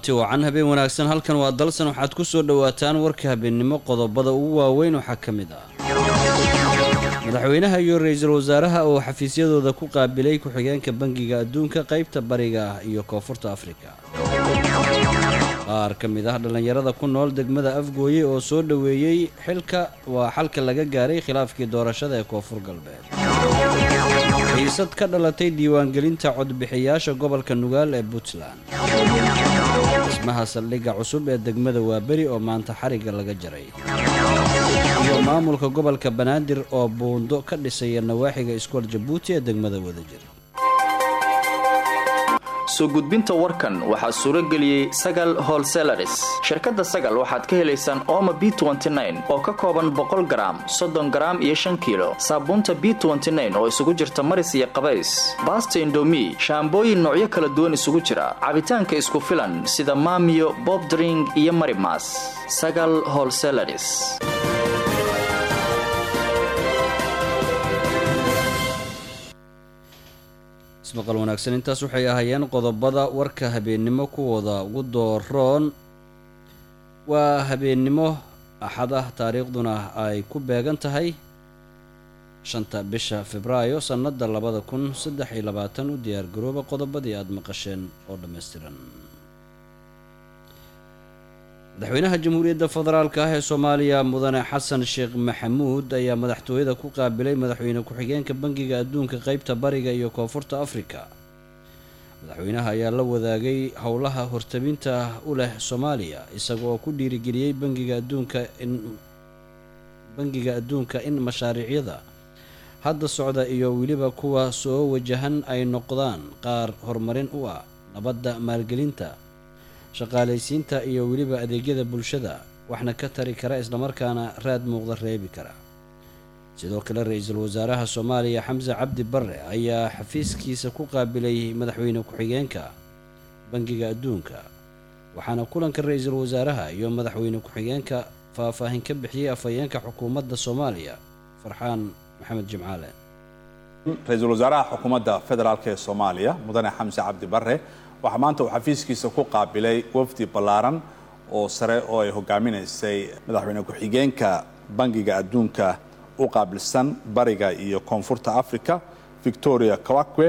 kulanti wacan habeen wanaagsan halkan waa dalsan waxaad ku soo dhowaataan warka habeennimo qodobada ugu waaweyn waxaa ka mid ah madaxweynaha iyo ra-iisul wasaaraha oo xafiisyadooda ku qaabilay ku-xigeenka bangiga adduunka qaybta bariga ah iyo koonfurta afrika qaar ka mid ah dhallinyarada ku nool degmada afgooye oo soo dhoweeyey xilka waa xalka laga gaaray khilaafkii doorashada ee koonfur galbeed xiisad ka dhalatay diiwaangelinta codbixiyaasha gobolka nugaal ee puntland dhismaha saldhigga cusub ee degmada waaberi oo maanta xarigga laga jaray iyo maamulka gobolka banaadir oo buundo ka dhisaya nawaaxiga iskool jabuuti ee degmada wadajir soo gudbinta warkan waxaa suuro geliyey sagal holselaris shirkadda sagal waxaad ka helaysaan ooma b oo ka kooban boqol garaam soddon garaam iyo shan kiilo saabuunta b oo isugu jirta maris iyo qabays baasta indomi shaambooyin noocyo kala duwan isugu jira cabitaanka isku filan sida maamiyo bobdring iyo marimas sagal holselaris ismaqal wanaagsan intaas waxay ahaayeen qodobada warka habeennimo kuwooda ugu dooroon waa habeennimo axad ah taariikhduna ay ku beegan tahay shanta bisha febraayo sannada labada kun saddex iyo labaatan u diyaargarooba qodobadii aada maqasheen oo dhammaystiran madaxweynaha jamhuuriyadda federaalka ah ee soomaaliya mudane xasan sheekh maxamuud ayaa madaxtooyada ku qaabilay madaxweyne ku-xigeenka bangiga adduunka qeybta bariga iyo koonfurta afrika madaxweynaha ayaa la wadaagay howlaha hortabinta u leh soomaaliya isagoo ku dhiirigeliyey bangiga adduunka in bangiga adduunka in mashaariicyada hadda socda iyo weliba kuwa soo wajahan ay noqdaan qaar horumarin u ah nabadda maalgelinta shaqaalaysiinta iyo weliba adeegyada bulshada waxna ka tari kara islamarkaana raad muuqda reebi kara sidoo kale ra-iisul wasaaraha soomaaliya xamse cabdi barre ayaa xafiiskiisa ku qaabilay madaxweyne ku-xigeenka bangiga adduunka waxaana kulanka ra-iisul wasaaraha iyo madaxweyne ku-xigeenka faahfaahin ka bixiyey afhayeenka xukuumadda soomaaliya farxaan maxamed jimcaale ra-iisul wasaaraha xukuumadda federaalk ee soomaaliya mudane xamse cabdi barre waxaa maanta uu xafiiskiisa ku qaabilay wafdi ballaaran oo sare oo ay hogaaminaysay madaxweyne ku-xigeenka bangiga adduunka u qaabilsan bariga iyo koonfurta africa victoria kawakwe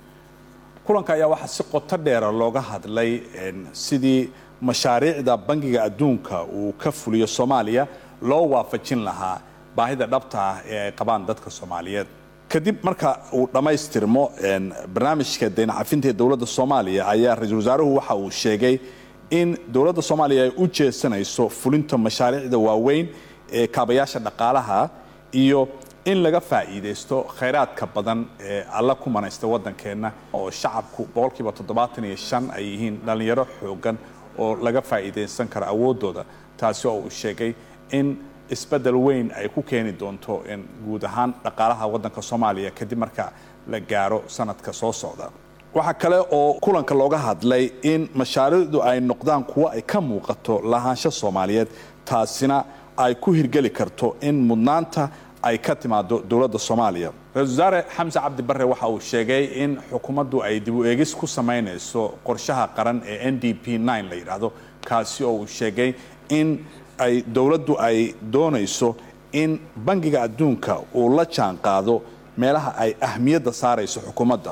kulanka ayaa waxaa si qoto dheera looga hadlay sidii mashaariicda bangiga adduunka uu ka fuliyo soomaaliya loo waafajin lahaa baahida dhabta ah ee ay qabaan dadka soomaaliyeed kadib marka uu dhammaystirmo barnaamijka daynacafinta ee dowladda soomaaliya ayaa ra-iisul wasaaruhu waxa uu sheegay in dowladda soomaaliya ay u jeesanayso fulinta mashaariicda waaweyn ee kaabayaasha dhaqaalaha iyo in laga faa'iidaysto khayraadka badan ee alla ku manaysta waddankeenna oo shacabku boqolkiiba toddobaatan iyo shan ay yihiin dhallinyaro xoogan oo laga faa'iidaysan karo awooddooda taasi oo uu sheegay in isbeddel weyn ay ku keeni doonto guud ahaan dhaqaalaha waddanka soomaaliya kadib marka la gaaro sanadka soo socda waxaa kale oo kulanka looga hadlay in mashaariicdu ay noqdaan kuwo ay ka muuqato lahaansho soomaaliyeed taasina ay ku hirgeli karto in mudnaanta ay ka timaado dowladda soomaaliya ra-isul wasaare xamse cabdi barre waxa uu sheegay in xukuumaddu ay dib u eegis ku samaynayso qorshaha qaran ee n d p la yidhaahdo kaasi oo uu sheegay in ay dowladdu ay doonayso in bangiga adduunka uu la jaan qaado meelaha ay ahmiyadda saarayso xukuumadda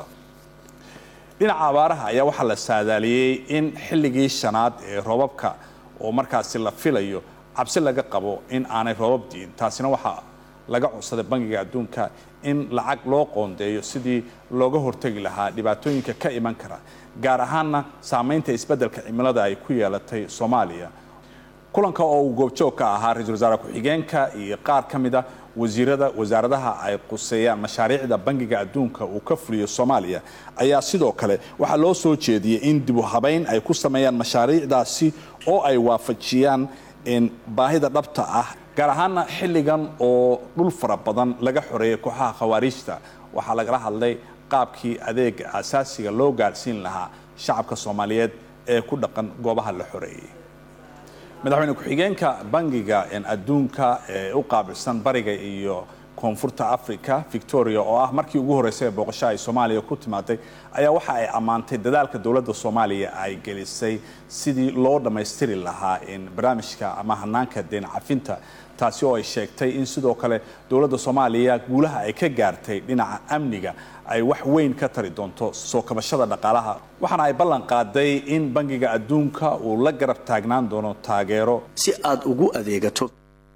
dhinaca abaaraha ayaa waxaa la saadaaliyey in xilligii shanaad ee roobabka oo markaasi la filayo cabsi laga qabo in aanay roobab diin taasina waxaa laga codsaday bangiga adduunka in lacag loo qoondeeyo sidii looga hortegi lahaa dhibaatooyinka ka iman kara gaar ahaanna saamaynta isbeddelka cimilada ay ku yeelatay soomaaliya kulanka oo uu goobjoog ka ahaa ra-iisul wasaare ku-xigeenka iyo qaar ka mid a wasiirada wasaaradaha ay quseeyaan mashaariicda bangiga adduunka uu ka fuliyo soomaaliya ayaa sidoo kale waxaa loo soo jeediyey in dib u habayn ay ku sameeyaan mashaariicdaasi oo ay waafajiyaan baahida dhabta ah gaar ahaana xilligan oo dhul fara badan laga xoreeyay kooxaha khawaariijta waxaa lagala hadlay qaabkii adeega asaasiga loo gaadhsiin lahaa shacabka soomaaliyeed ee ku dhaqan goobaha la xoreeyey madaxweyne ku-xigeenka bangiga adduunka ee u qaabilsan bariga iyo koonfurta africa victoria oo ah markii ugu horreysay ee booqasho ay soomaaliya ku timaaday ayaa waxa ay ammaantay dadaalka dowladda soomaaliya ay gelisay sidii loo dhammaystiri lahaa in barnaamijka ama hanaanka deen cafinta taasi oo ay sheegtay in sidoo kale dowladda soomaaliya guulaha ay ka gaartay dhinaca amniga ay wax weyn ka tari doonto soo kabashada dhaqaalaha waxaana ay ballan qaaday in bangiga adduunka uu la garab taagnaan doono taageero si aad ugu adeegato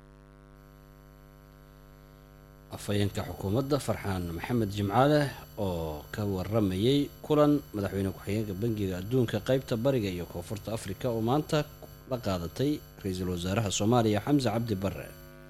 afhayeenka xukuumadda farxaan maxamed jimcaale oo ka waramayay kulan madaxweyne ku-xigeenka bangiga adduunka qaybta bariga iyo koonfurta afrika oo maanta la qaadatay ra-iisul wasaaraha soomaaliya xamse cabdi bare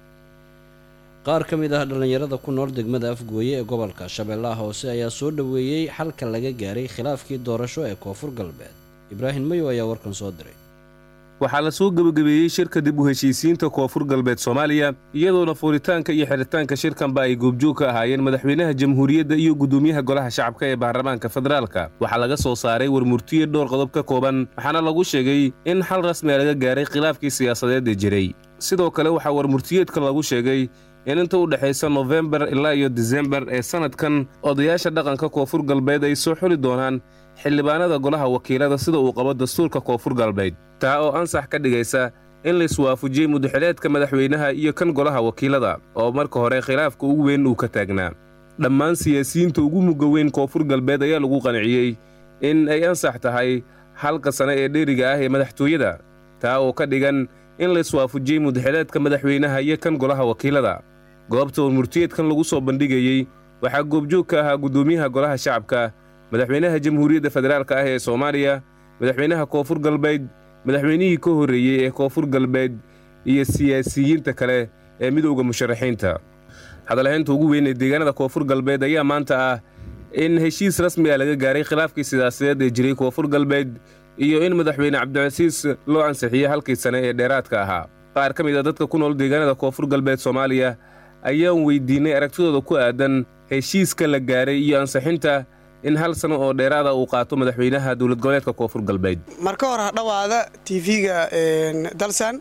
qaar ka mid ah dhallinyarada ku nool degmada afgooye ee gobolka shabeellaha hoose ayaa soo dhoweeyey xalka laga gaaray khilaafkii doorasho ee koonfur galbeed ibraahim mayow ayaa warkan soo diray waxaa la soo gebagabeeyey shirka dib u heshiisiinta koonfur galbeed soomaaliya iyadoona fuuritaanka iyo xidhitaanka shirkanba ay goobjoog ka ahaayeen madaxweynaha jamhuuriyadda iyo guddoomiyaha golaha shacabka ee baarlamaanka federaalka waxaa laga soo saaray warmurtiye dhowr qodob ka kooban waxaana lagu sheegay in xal rasmiga laga gaaray khilaafkii siyaasadeed ee jiray sidoo kale waxaa warmurtiyeedka lagu sheegay in inta u dhexaysa nofembar ilaa iyo disembar ee sannadkan odayaasha dhaqanka koonfur galbeed ay soo xuli doonaan xildhibaanada golaha wakiilada sida uu qabo dastuurka koonfur galbeed taa oo ansax ka dhigaysa in laiswaafujiyey mudaxileedka madaxweynaha iyo kan golaha wakiilada oo marka hore khilaafka ugu weyn uu ka taagnaa dhammaan siyaasiyiinta ugu mugga weyn koonfur galbeed ayaa lagu qanciyey in ay ansax tahay halka sane ee dheeriga ah ee madaxtooyada taa oo ka dhigan in laiswaafujiyey mudaxileedka madaxweynaha iyo kan golaha wakiilada goobta warmurtiyeedkan lagu soo bandhigayey waxaa goobjoog ka ahaa guddoomiyaha golaha shacabka madaxweynaha jamhuuriyadda federaalka ah ee soomaaliya madaxweynaha koonfur galbeed madaxweynihii ka horreeyey ee koonfur galbeed iyo siyaasiyiinta kale ee midowda musharaxiinta hadalhaynta ugu weyn ee deegaanada koonfur galbeed ayaa maanta ah in heshiis rasmi ah laga gaaray khilaafkii siyaasadeed ee jiray koonfur galbeed iyo in madaxweyne cabdicasiis loo ansixiyey halkii sane ee dheeraadka ahaa qaar ka mid a dadka ku nool deegaanada koonfur galbeed soomaaliya ayaan weydiinay aragtidooda ku aadan heshiiska la gaaray iyo ansixinta in hal sano oo dheeraada uu qaato madaxweynaha dowlad goboleedka koonfur galbeed marka hore hadhawaada tv-ga dalsan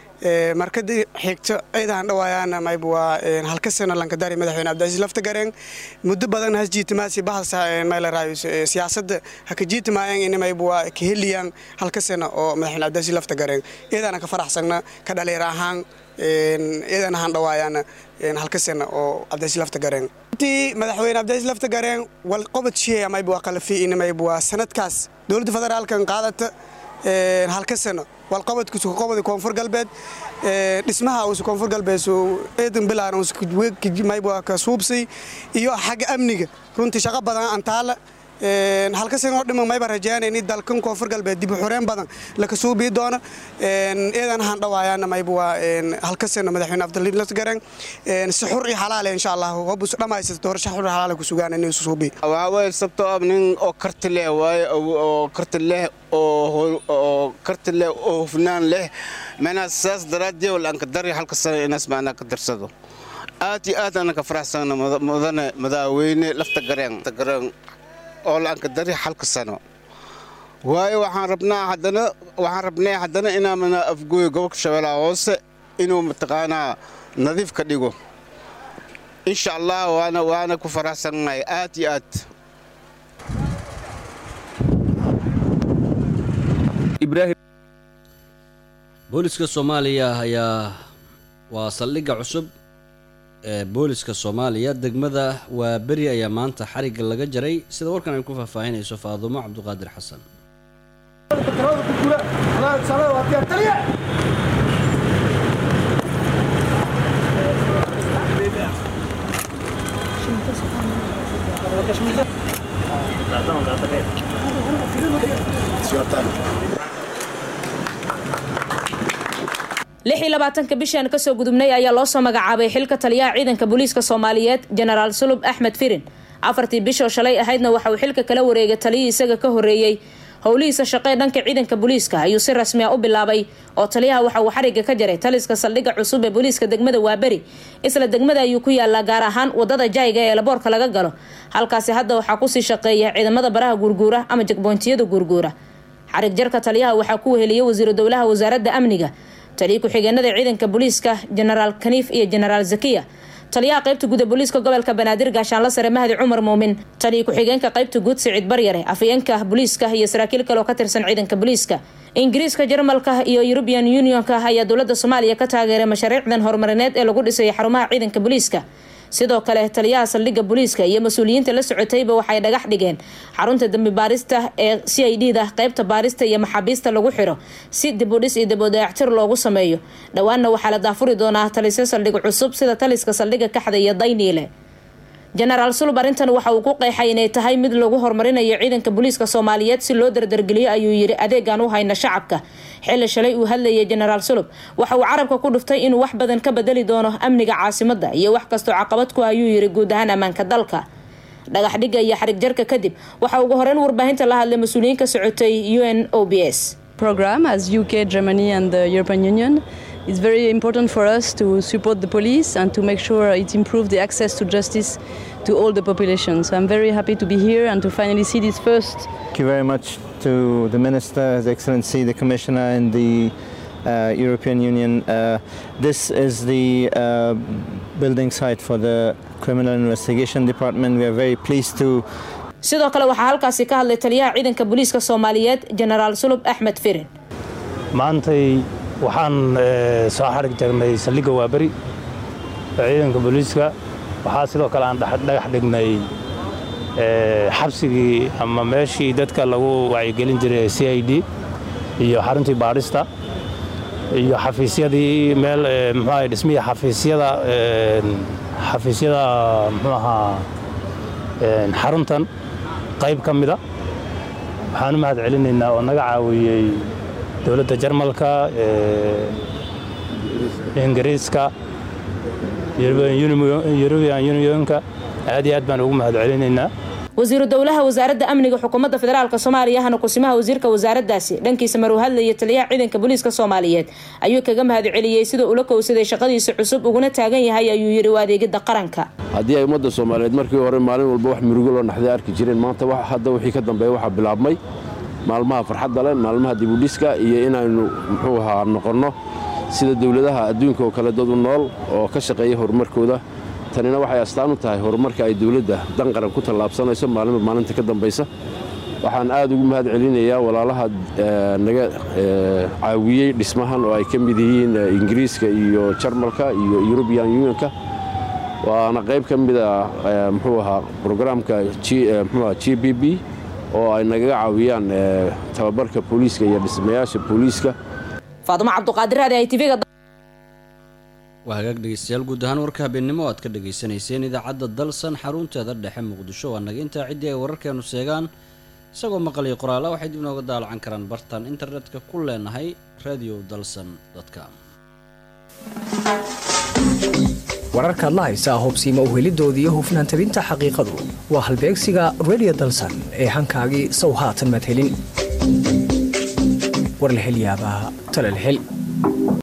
markadii xigto ciidahan dhawaayaan mayb waa halka sano lankadari madaxweyne cabdicasiis lafta gareen muddo badan has jiitimaasi bahasa maylaraayo siyaasada haka jiitimaayeen in mayb waa ka heliyaan halka sano oo madaxweyne cabdicasiis lafta gareen ciidana ka faraxsagna ka dhaliir ahaan ciidan ahaan dhawaayaan halka sano oo cabdicasiis lafta gareen intii madaxweyne cabdicasiis lafta gareen wal qobod shiheya mayb waa qalafi in mayb waa sanadkaas dowladda federaalkan qaadata halka sano walqabadkiisu qobodi koonfur galbeed dhismaha uusu koonfur galbeed ciidan bilaan mayba ka suubsay iyo xagga amniga runtii shaqo badan antaala halka sanoo dhiman mayba rajaynayni dalkan koonfur galbeed dib u xureen badan laka suubii doono ciidan ahaan dhawaayaana mayba waa halka sano madaxweyne abdulliib lasgaran si xur iyo xalaale insha allah hobus dhammaysata doorasho xur iyo xalaale ku sugaan inuu suubii waxaa waaye sabto ab nin oo karti leh waaye oo karti leh oo karti leh oo hufnaan leh macnaha saas daraaddeed walaanka dari halka sano inaas macnaa ka darsado aad iyo aad anaka faraxsana mudane madaaweyne lafta gareen gareen oo laanka dari halka sano waayo waxaan rabnaa haddana waxaan rabnay haddana inaamana afgooyo gobolka shabeellaha hoose inuu mataqaanaa nadiif ka dhigo insha allah waana waana ku faraxsannahay aad iyo aad booliska soomaaliya ayaa waa saldhigga cusub ee booliska soomaaliya degmada waa beri ayaa maanta xarigga laga jaray sida warkan ay ku faahfaahinayso faadumo cabduqaadir xasan lix iyo labaatanka bishaan kasoo gudubnay ayaa loo soo magacaabay xilka taliyaha ciidanka booliiska soomaaliyeed jenaraal sulub axmed firin afartii bishoo shalay ahaydna waxa uu xilka kala wareegay taliyii isaga ka horreeyey howlihiisa shaqee dhanka ciidanka booliiska ayuu si rasmi a u bilaabay oo taliyaha waxa uu xarigga ka jaray taliska saldhigga cusub ee booliiska degmada waaberi isla degmada ayuu ku yaalaa gaar ahaan wadada jayga ee laboorka laga galo halkaasi hadda waxaa kusii shaqeeya ciidamada baraha guurguura ama jegboyntiyada guurguura xarig jarka taliyaha waxaa ku weheliyay wasiiru dowlaha wasaaradda amniga taliya ku-xigeenada ciidanka booliiska jenaraal kaniif iyo jenaraal zakiya taliyaha qaybta guud ee booliiska gobolka banaadir gaashaanla sare mahdi cumar muumin taliya ku-xigeenka qaybta guud siciid baryare afayeenka booliiska iyo saraakiil kale oo ka tirsan ciidanka booliiska ingiriiska jarmalka iyo european unionka ayaa dowlada soomaaliya ka taageeray mashaariicdan horumarineed ee lagu dhisay xarumaha ciidanka booliiska sidoo kale taliyaha saldhigga booliiska iyo mas-uuliyiinta la socotayba waxay dhagax dhigeen xarunta dambi baarista ee c i d da qaybta baarista iyo maxaabiista lagu xiro si dibudhis iyo dibudayactir loogu sameeyo dhowaanna waxaa la daafuri doonaa talisyo saldhig cusub sida taliska saldhigga kaxda iyo dayniile jenaraal sulub arrintan waxa uu ku qeexay inay tahay mid lagu horumarinayo ciidanka booliiska soomaaliyeed si loo dardargeliyo ayuu yidhi adeegaan u hayna shacabka xilli shalay uu hadlayay jenaraal sulub waxa uu carabka ku dhuftay inuu wax badan ka bedeli doono amniga caasimada iyo wax kastoo caqabad ku ayuu yidhi guud ahaan ammaanka dalka dhagax dhigga iyo xarig jarka kadib waxa ugu horeyn warbaahinta la hadlay mas-uuliyiin ka socotay u n o b s program as UK, Germany, and the European Union. It's very important for us to support the police and to make sure it improves the access to justice to all the population. So I'm very happy to be here and to finally see this first. Thank you very much to the Minister, His Excellency, the Commissioner, and the uh, European Union. Uh, this is the uh, building site for the Criminal Investigation Department. We are very pleased to sidoo kale waxaa halkaasi ka hadlay taliyaha ciidanka booliiska soomaaliyeed jenaraal sulub axmed firin maantay waxaan soo xarig jarnay saldhigga waaberi ciidanka booliiska waxaa sidoo kale aan dhagax dhignay xabsigii ama meeshii dadka lagu wacyigelin jiray c i d iyo xaruntii baadhista iyo xafiisyadii meel mxuaha dhismihii xafiisyada xafiisyada mxuu ahaa xaruntan qayb ka mida waxaan u mahad celinaynaa oo naga caawiyey dowladda jarmalka ingiriiska yurubian unionka aad iyo aad baan ugu mahad celinaynaa wasiiru dowlaha wasaaradda amniga xukuumadda federaalk soomaaliya ahna kusimaha wasiirka wasaaraddaasi dhankiisa maruu hadlaya taliyaha ciidanka booliiska soomaaliyeed ayuu kaga mahad celiyey sida ula kowsaday shaqadiisa cusub uguna taagan yahay ayuu yidhi waa adeegidda qaranka haddii ay ummadda soomaaliyeed markii hore maalin walba wax murugo loo naxday arki jireen maanta hadda wixii ka dambeeya waxaa bilaabmay maalmaha farxadda leh maalmaha dibudhiska iyo inaynu muxuu ahaa noqonno sida dowladaha adduunka oo kale dad u nool oo ka shaqeeya horumarkooda tanina waxay astaan u tahay horumarka ay dowladda dan qaran ku tallaabsanayso maalinba maalinta ka dambaysa waxaan aad ugu mahad celinayaa walaalaha naga caawiyey dhismahan oo ay ka mid yihiin ingiriiska iyo jarmalka iyo yurubian unionka waana qayb ka mida muxuu ahaa brograamka mxuaha g b b oo ay nagaga caawiyaan tababarka booliiska iyo dhismayaasha booliiska faadumo cabduqaadir raadi ay tvga waa hagaag dhegeystayaal guud ahaan warka habeennimo aad ka dhegaysanayseen idaacadda dalsan xarunteeda dhexe muqdisho waa naga intaa ciddii ay wararkeenu sheegaan isagoo maqaliyo qoraala waxay dib nooga daalacan karaan bartaan internetka ku leenahay radio dalsan com wararkaad la haysaa hubsiima uhelidooda iyo hufnaan tabinta xaqiiqadu waa halbeegsiga radio dalsan ee hankaagii sow haatan madhelin war la hel yaabaa talal hel